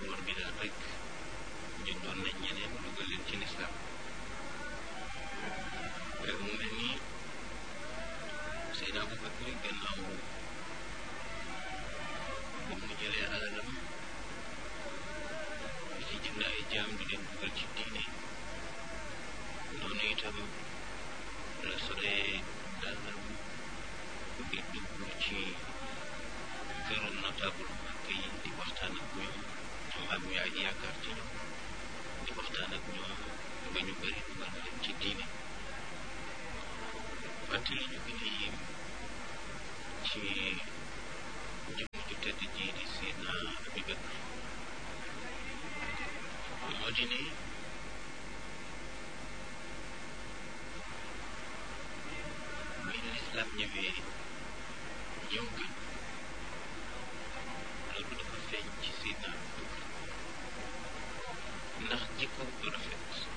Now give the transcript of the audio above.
Omar bi daal rek jëndoon nañ ñeneen dugal leen ci lislaam mu mel ni Seydina Abubakar gannaaw ba mu jëlee alalam di ci jënd ay jaam di leen dugal ci diine noonu itam la solee dàllam di dugg ci këru notable ak yi di waxtaan ak ñoom ñoom am yaay yaakaar ci ñoom di waxtaan ak ñoom ba ñu bëri dugal leen ci diine wante li ñu gën a yéem ci jëmm ju tedd ji di Seydina Abubakar moo di ne bi lislaam ñëwee ñëw gën